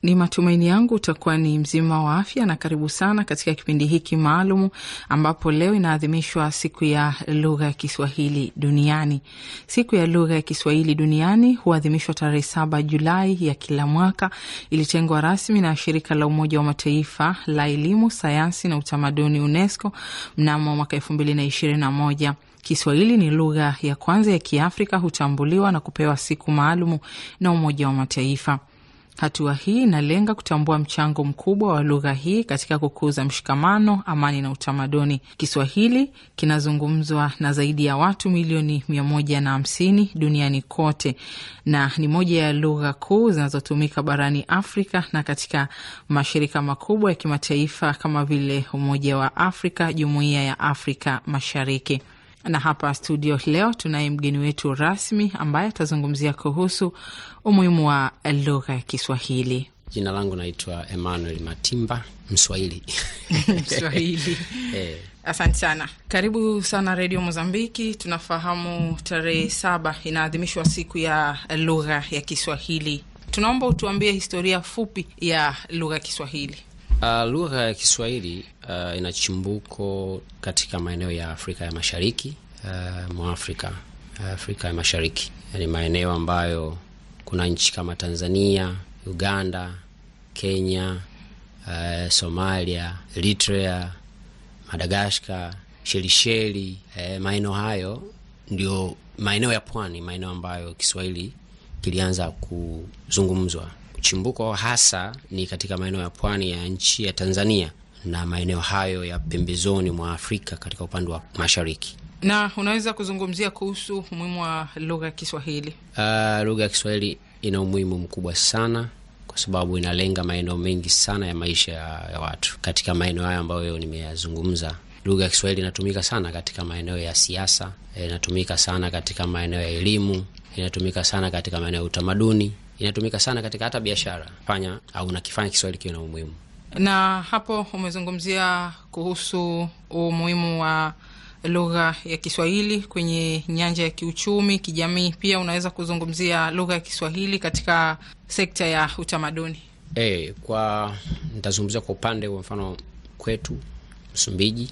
Ni matumaini yangu utakuwa ni mzima wa afya na karibu sana katika kipindi hiki maalum ambapo leo inaadhimishwa siku ya lugha ya Kiswahili duniani. Siku ya lugha ya Kiswahili duniani huadhimishwa tarehe saba Julai ya kila mwaka. Ilitengwa rasmi na shirika la Umoja wa Mataifa la elimu, sayansi na utamaduni UNESCO mnamo mwaka elfu mbili na ishirini na moja. Kiswahili ni lugha ya kwanza ya Kiafrika hutambuliwa na kupewa siku maalumu na Umoja wa Mataifa. Hatua hii inalenga kutambua mchango mkubwa wa lugha hii katika kukuza mshikamano, amani na utamaduni. Kiswahili kinazungumzwa na zaidi ya watu milioni mia moja na hamsini duniani kote na ni moja ya lugha kuu zinazotumika barani Afrika na katika mashirika makubwa ya kimataifa kama vile Umoja wa Afrika, Jumuiya ya Afrika Mashariki na hapa studio leo tunaye mgeni wetu rasmi ambaye atazungumzia kuhusu umuhimu wa lugha ya Kiswahili. Jina langu naitwa Emmanuel Matimba, Mswahili. Mswahili. Eh, Asante sana, karibu sana Redio Mozambiki. Tunafahamu tarehe saba inaadhimishwa siku ya lugha ya Kiswahili. Tunaomba utuambie historia fupi ya lugha ya Kiswahili. uh, lugha ya Kiswahili uh, ina chimbuko katika maeneo ya Afrika ya Mashariki uh, mwa Afrika uh, Afrika ya Mashariki, yani maeneo ambayo kuna nchi kama Tanzania, Uganda, Kenya, uh, Somalia, Eritrea, Madagaskar, Shelisheli. Eh, maeneo hayo ndio maeneo ya pwani, maeneo ambayo Kiswahili kilianza kuzungumzwa. Chimbuko hasa ni katika maeneo ya pwani ya nchi ya Tanzania na maeneo hayo ya pembezoni mwa Afrika katika upande wa mashariki. Na unaweza kuzungumzia kuhusu umuhimu wa lugha ya Kiswahili? Uh, lugha ya Kiswahili ina umuhimu mkubwa sana kwa sababu inalenga maeneo mengi sana ya maisha ya, ya watu. Katika maeneo hayo ambayo nimeyazungumza, lugha ya Kiswahili inatumika sana katika maeneo ya siasa, inatumika sana katika maeneo ya elimu, inatumika sana katika maeneo ya utamaduni, inatumika sana katika hata biashara. Fanya au nakifanya Kiswahili kiwe na umuhimu. Na hapo umezungumzia kuhusu umuhimu wa lugha ya Kiswahili kwenye nyanja ya kiuchumi, kijamii. Pia unaweza kuzungumzia lugha ya Kiswahili katika sekta ya utamaduni. E, kwa nitazungumzia kwa upande wa mfano kwetu Msumbiji,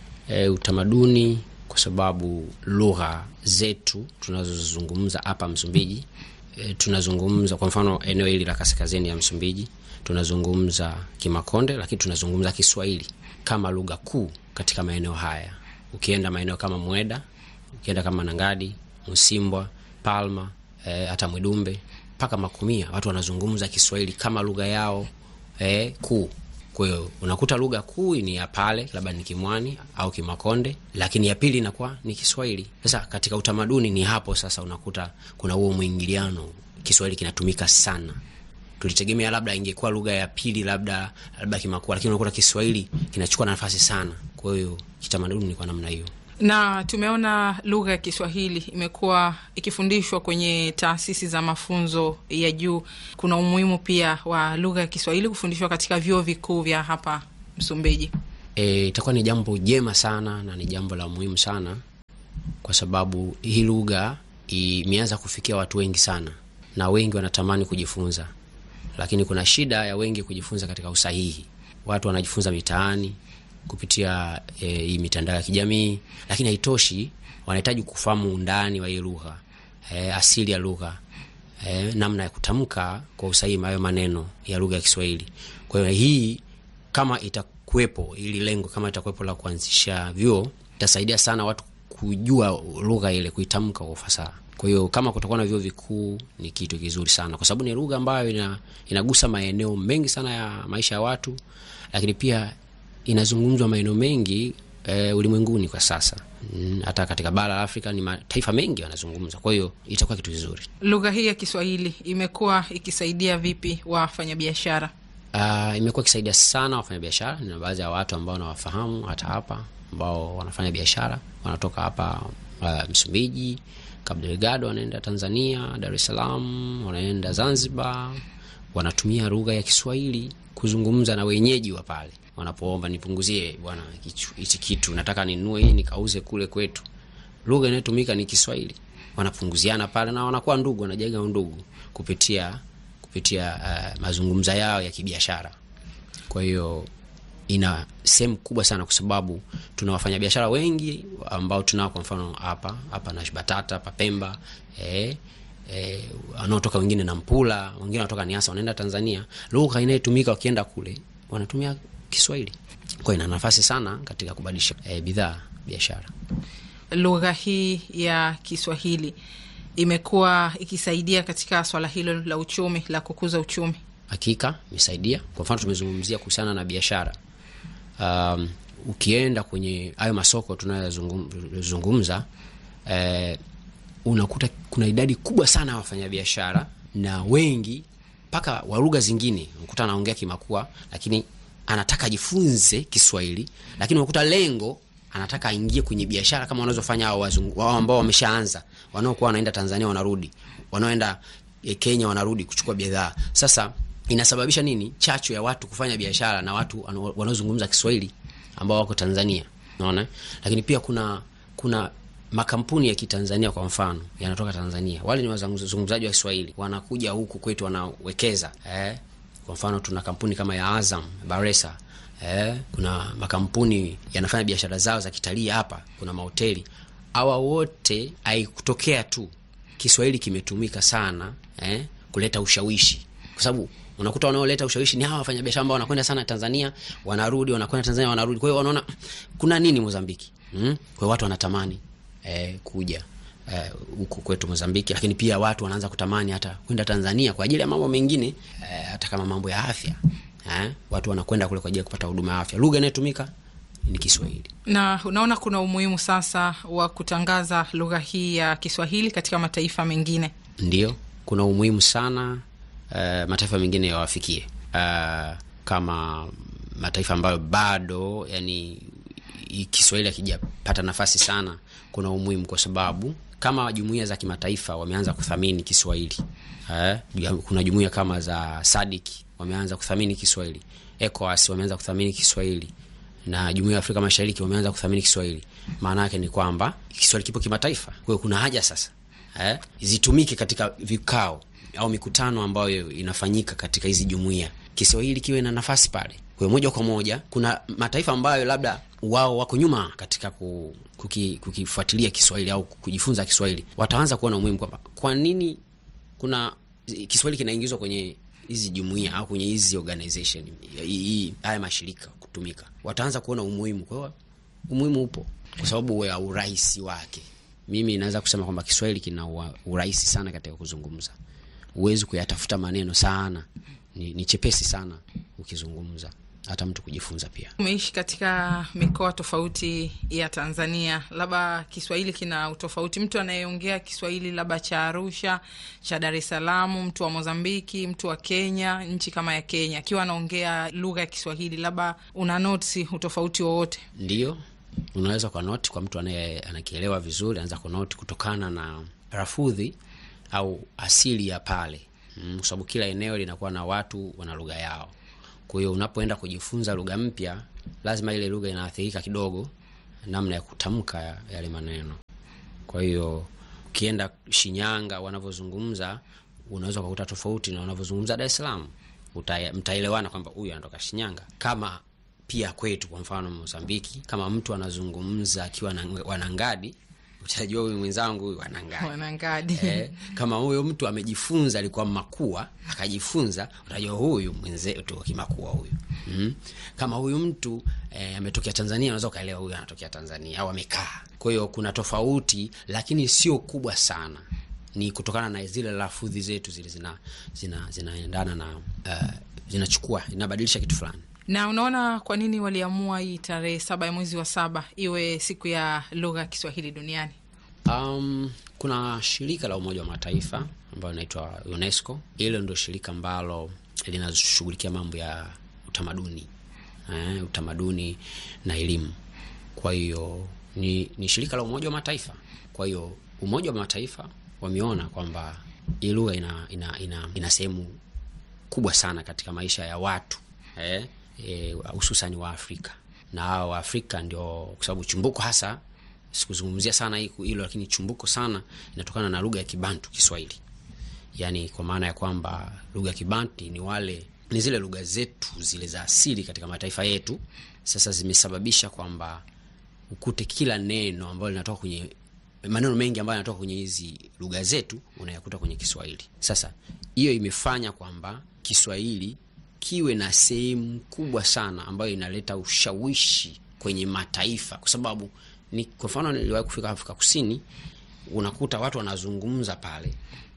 e, utamaduni, kwa sababu lugha zetu tunazozungumza hapa Msumbiji, e, tunazungumza kwa mfano eneo hili la kaskazini ya Msumbiji tunazungumza Kimakonde, lakini tunazungumza Kiswahili kama lugha kuu katika maeneo haya. Ukienda maeneo kama Mweda, ukienda kama Nangadi, Msimbwa, Palma, e, hata Mwidumbe mpaka Makumia, watu wanazungumza Kiswahili kama lugha yao e, kuu. Kwa hiyo unakuta lugha kuu ni ya pale, labda ni Kimwani au Kimakonde, lakini ya pili inakuwa ni Kiswahili. Sasa katika utamaduni ni hapo sasa unakuta kuna huo mwingiliano, Kiswahili kinatumika sana. Tulitegemea labda ingekuwa lugha ya pili, labda labda Kimakua, lakini unakuta Kiswahili kinachukua nafasi sana. Kwa hiyo kitamaduni ni kwa namna hiyo na tumeona lugha ya Kiswahili imekuwa ikifundishwa kwenye taasisi za mafunzo ya juu. Kuna umuhimu pia wa lugha ya Kiswahili kufundishwa katika vyuo vikuu vya hapa Msumbiji. E, itakuwa ni jambo jema sana na ni jambo la muhimu sana, kwa sababu hii lugha imeanza kufikia watu wengi sana, na wengi wanatamani kujifunza, lakini kuna shida ya wengi kujifunza katika usahihi. Watu wanajifunza mitaani kupitia e, hii mitandao ya kijamii, lakini haitoshi. Wanahitaji kufahamu undani wa hii lugha e, asili ya lugha e, namna ya kutamka kwa usahihi hayo maneno ya lugha ya Kiswahili. Kwa hiyo hii kama itakuwepo, ili lengo kama itakuwepo la kuanzisha vyuo, itasaidia sana watu kujua lugha ile, kuitamka kwa ufasaha. Kwa hiyo kama kutakuwa na vyuo vikuu ni kitu kizuri sana, kwa sababu ni lugha ambayo ina, inagusa maeneo mengi sana ya maisha ya watu, lakini pia inazungumzwa maeneo mengi e, ulimwenguni kwa sasa. Hata katika bara la Afrika ni mataifa mengi wanazungumza, kwa hiyo itakuwa kitu kizuri. Lugha hii ya Kiswahili imekuwa ikisaidia vipi wafanyabiashara? Uh, imekuwa ikisaidia sana wafanyabiashara. Nina baadhi ya watu ambao nawafahamu hata hapa ambao wanafanya biashara, wanatoka hapa uh, Msumbiji, Cabo Delgado, wanaenda Tanzania, Dar es Salaam, wanaenda Zanzibar, wanatumia lugha ya Kiswahili kuzungumza na wenyeji wa pale wanapoomba nipunguzie bwana hichi kitu nataka ninunue hii nikauze kule kwetu. Lugha inayotumika ni Kiswahili, wanapunguziana pale na wanakuwa ndugu, wanajenga undugu kupitia kupitia uh, mazungumzo yao ya kibiashara. Kwa hiyo ina sehemu kubwa sana, kwa sababu tuna wafanyabiashara wengi ambao tunao, kwa mfano hapa hapa Nash Batata hapa Pemba eh, eh, wanaotoka wengine na Mpula, wengine wanatoka Niasa, wanaenda Tanzania. Lugha inayotumika wakienda kule wanatumia Kiswahili, kwa ina nafasi sana katika kubadilisha eh, bidhaa biashara. Lugha hii ya Kiswahili imekuwa ikisaidia katika swala hilo la uchumi, la kukuza uchumi. Hakika imesaidia. Kwa mfano tumezungumzia kuhusiana na biashara. Um, ukienda kwenye hayo masoko tunayozungumza, eh, unakuta kuna idadi kubwa sana ya wafanyabiashara na wengi mpaka wa lugha zingine, unakuta anaongea Kimakua lakini anataka ajifunze Kiswahili, lakini unakuta lengo anataka aingie kwenye biashara kama wanazofanya hao wazungu wao ambao wameshaanza, wanaokuwa wanaenda Tanzania wanarudi, wanaoenda Kenya wanarudi kuchukua bidhaa. Sasa inasababisha nini? Chachu ya watu kufanya biashara na watu wanaozungumza Kiswahili ambao wako Tanzania, unaona. Lakini pia kuna kuna makampuni ya Kitanzania kwa mfano yanatoka Tanzania, wale ni wazungumzaji wa Kiswahili, wanakuja huku kwetu wanawekeza. Eh, kwa mfano tuna kampuni kama ya Azam Baresa. Eh, kuna makampuni yanafanya biashara zao za kitalii hapa, kuna mahoteli. Hawa wote haikutokea tu Kiswahili kimetumika sana eh, kuleta ushawishi, kwa sababu unakuta wanaoleta ushawishi ni hawa wafanyabiashara ambao wanakwenda sana Tanzania, wanarudi, wanakwenda Tanzania, wanarudi. Kwa hiyo wanaona kuna nini Mozambiki, mm? Kwa hiyo watu wanatamani eh, kuja huku eh, kwetu Mozambiki, lakini pia watu wanaanza kutamani hata kwenda Tanzania kwa ajili ya mambo mengine eh, hata kama mambo ya afya eh, watu wanakwenda kule kwa ajili ya kupata huduma ya afya. Lugha inayotumika ni Kiswahili. Na unaona kuna umuhimu sasa wa kutangaza lugha hii ya Kiswahili katika mataifa mengine. Ndio, kuna umuhimu sana uh, mataifa mengine yawafikie, uh, kama mataifa ambayo bado yani Kiswahili hakijapata nafasi sana. Kuna umuhimu kwa sababu kama jumuiya za kimataifa wameanza kuthamini Kiswahili eh, kuna jumuiya kama za SADC wameanza kuthamini Kiswahili, ECOWAS wameanza kuthamini Kiswahili na jumuiya ya Afrika Mashariki wameanza kuthamini Kiswahili. Maana yake ni kwamba Kiswahili kipo kimataifa. Kwa hiyo kuna haja sasa eh, zitumike katika vikao au mikutano ambayo inafanyika katika hizi jumuiya, Kiswahili kiwe na nafasi pale. Kwa hiyo moja kwa moja, kuna mataifa ambayo labda wao wako nyuma katika kuki, kukifuatilia Kiswahili au kujifunza Kiswahili, wataanza kuona umuhimu kwamba kwa nini kuna Kiswahili kinaingizwa kwenye hizi jumuiya au kwenye hizi organization hii haya mashirika kutumika, wataanza kuona umuhimu. Kwa hiyo umuhimu upo kwa sababu ya urahisi wake. Mimi naweza kusema kwamba Kiswahili kina urahisi sana katika kuzungumza, huwezi kuyatafuta maneno sana, ni, ni chepesi sana ukizungumza, hata mtu kujifunza pia. Umeishi katika mikoa tofauti ya Tanzania, labda Kiswahili kina utofauti. Mtu anayeongea Kiswahili labda cha Arusha, cha Dar es Salaam, mtu wa Mozambiki, mtu wa Kenya, nchi kama ya Kenya, akiwa anaongea lugha ya Kiswahili, labda una notisi utofauti wowote? Ndio, unaweza kwa noti kwa mtu anaye anakielewa vizuri, anaweza kwa noti kutokana na rafudhi au asili ya pale, mm, kwa sababu kila eneo linakuwa na watu wana lugha yao. Kwa hiyo unapoenda kujifunza lugha mpya, lazima ile lugha inaathirika kidogo namna ya kutamka yale maneno. Kwa hiyo ukienda Shinyanga wanavyozungumza, unaweza ukakuta tofauti na wanavyozungumza Dar es Salaam, mtaelewana kwamba huyu anatoka Shinyanga. Kama pia kwetu, kwa mfano Mozambiki, kama mtu anazungumza akiwa Wanangadi utajua huyu mwenzangu huyu Wanangadi, Wanangadi. Eh, kama huyo mtu amejifunza alikuwa Makua akajifunza, utajua huyu mwenzetu Kimakua huyu. mm. Kama huyu mtu eh, ametokea Tanzania, unaweza ukaelewa huyu anatokea Tanzania au amekaa. Kwa hiyo kuna tofauti, lakini sio kubwa sana, ni kutokana na zile lafudhi zetu zile zina zinaendana zina na uh, zinachukua inabadilisha kitu fulani. Na unaona kwa nini waliamua hii tarehe saba ya mwezi wa saba iwe siku ya lugha ya Kiswahili duniani? Um, kuna shirika la Umoja wa Mataifa ambayo inaitwa UNESCO. Hilo ndio shirika ambalo linashughulikia mambo ya utamaduni eh, utamaduni na elimu. Kwa hiyo ni, ni shirika la Umoja wa Mataifa. Kwa hiyo Umoja wa Mataifa wameona kwamba hii lugha ina, ina, ina, ina sehemu kubwa sana katika maisha ya watu eh, hususani e, wa Afrika na hao wa Afrika ndio, kwa sababu chumbuko hasa, sikuzungumzia sana hilo, lakini chumbuko sana inatokana na lugha ya Kibantu, Kiswahili. yaani kwa maana ya kwamba lugha Kibanti ni wale ni zile lugha zetu zile za asili katika mataifa yetu, sasa zimesababisha kwamba ukute kila neno ambalo linatoka kwenye maneno mengi ambayo yanatoka kwenye hizi lugha zetu unayakuta kwenye Kiswahili. Sasa hiyo imefanya kwamba Kiswahili kiwe na sehemu kubwa sana ambayo inaleta ushawishi kwenye mataifa, kwa sababu ni kwa mfano, niliwahi kufika Afrika Kusini, unakuta watu wanazungumza pale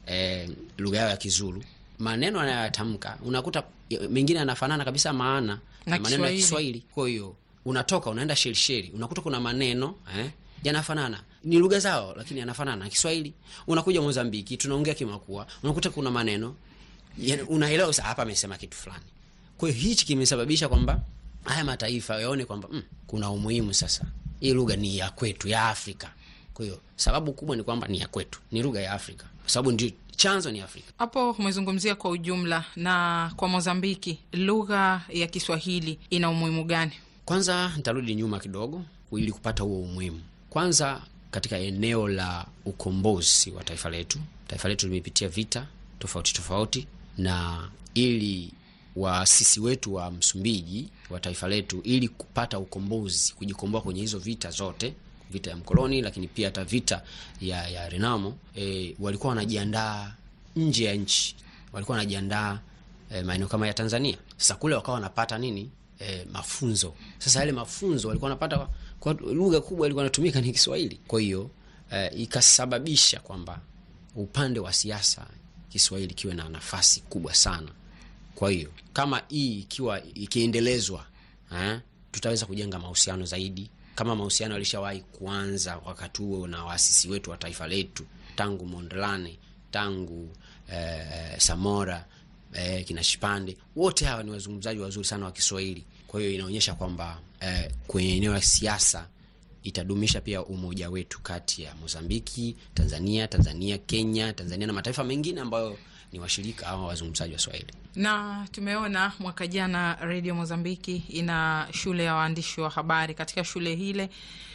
e, lugha yao ya Kizulu, maneno anayoyatamka unakuta mengine yanafanana kabisa maana na maneno ya Kiswahili. Kwa hiyo unatoka unaenda Shelisheli, unakuta kuna maneno eh, yanafanana ni lugha zao, lakini yanafanana na Kiswahili. Unakuja Mozambiki, tunaongea Kimakua, unakuta kuna maneno unaelewa sasa, hapa amesema kitu fulani. Kwa hiyo hichi kimesababisha kwamba haya mataifa yaone kwamba mm, kuna umuhimu sasa, hii lugha ni ya kwetu ya Afrika. Kwa hiyo sababu kubwa ni kwamba ni ya kwetu, ni lugha ya Afrika kwa sababu ndio chanzo ni Afrika. Hapo umezungumzia kwa ujumla. Na kwa Mozambiki, lugha ya Kiswahili ina umuhimu gani? Kwanza nitarudi nyuma kidogo ili kupata huo umuhimu. Kwanza katika eneo la ukombozi wa taifa letu, taifa letu limepitia vita tofauti tofauti, na ili waasisi wetu wa Msumbiji wa taifa letu, ili kupata ukombozi, kujikomboa kwenye hizo vita zote, vita ya mkoloni, lakini pia hata vita ya, ya Renamo, e, walikuwa wanajiandaa nje ya nchi, walikuwa wanajiandaa e, maeneo kama ya Tanzania. Sasa kule wakawa wanapata nini? E, mafunzo. Sasa yale mafunzo walikuwa wanapata kwa lugha kubwa ilikuwa inatumika ni Kiswahili. Kwa hiyo e, ikasababisha kwamba upande wa siasa Kiswahili kiwe na nafasi kubwa sana. Kwa hiyo kama hii ikiwa ikiendelezwa, eh, tutaweza kujenga mahusiano zaidi, kama mahusiano yalishawahi kuanza wakati huo na waasisi wetu wa taifa letu tangu Mondlane, tangu eh, Samora eh, kina Shipande, wote hawa ni wazungumzaji wazuri sana wa Kiswahili. Kwa hiyo inaonyesha kwamba eh, kwenye eneo la siasa itadumisha pia umoja wetu kati ya Mozambiki, Tanzania, Tanzania, Kenya, Tanzania na mataifa mengine ambayo ni washirika au wazungumzaji wa Swahili. Na tumeona mwaka jana Radio Mozambiki ina shule ya waandishi wa habari. Katika shule hile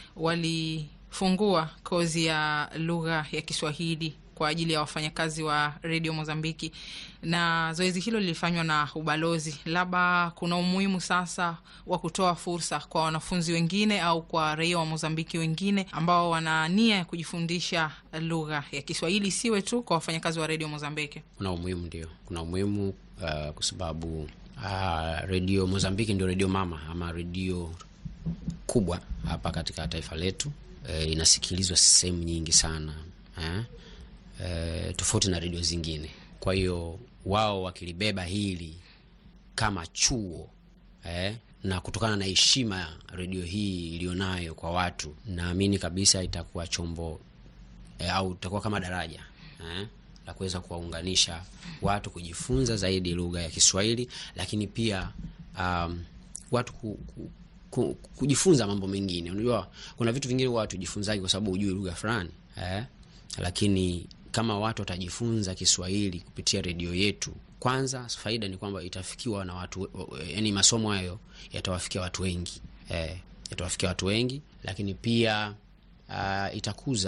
walifungua kozi ya lugha ya Kiswahili kwa ajili ya wafanyakazi wa redio Mozambiki, na zoezi hilo lilifanywa na ubalozi. Labda kuna umuhimu sasa wa kutoa fursa kwa wanafunzi wengine au kwa raia wa Mozambiki wengine ambao wana nia ya kujifundisha lugha ya Kiswahili, siwe tu kwa wafanyakazi wa redio Mozambiki. Kuna umuhimu, ndio kuna umuhimu uh, kwa sababu uh, redio Mozambiki ndio redio mama ama redio kubwa hapa katika taifa letu. Uh, inasikilizwa sehemu nyingi sana eh? E, tofauti na redio zingine. Kwa hiyo wao wakilibeba hili kama chuo eh, na kutokana na heshima ya redio hii iliyonayo kwa watu, naamini kabisa itakuwa chombo eh, au itakuwa kama daraja eh, la kuweza kuwaunganisha watu kujifunza zaidi lugha ya Kiswahili, lakini pia um, watu ku, ku, ku, kujifunza mambo mengine. Unajua kuna vitu vingine huwa hatujifunzaji kwa sababu hujui lugha fulani eh, lakini kama watu watajifunza Kiswahili kupitia redio yetu, kwanza faida ni kwamba itafikiwa na watu, yani masomo hayo yatawafikia watu wengi eh, yatawafikia watu wengi, lakini pia uh, itakuza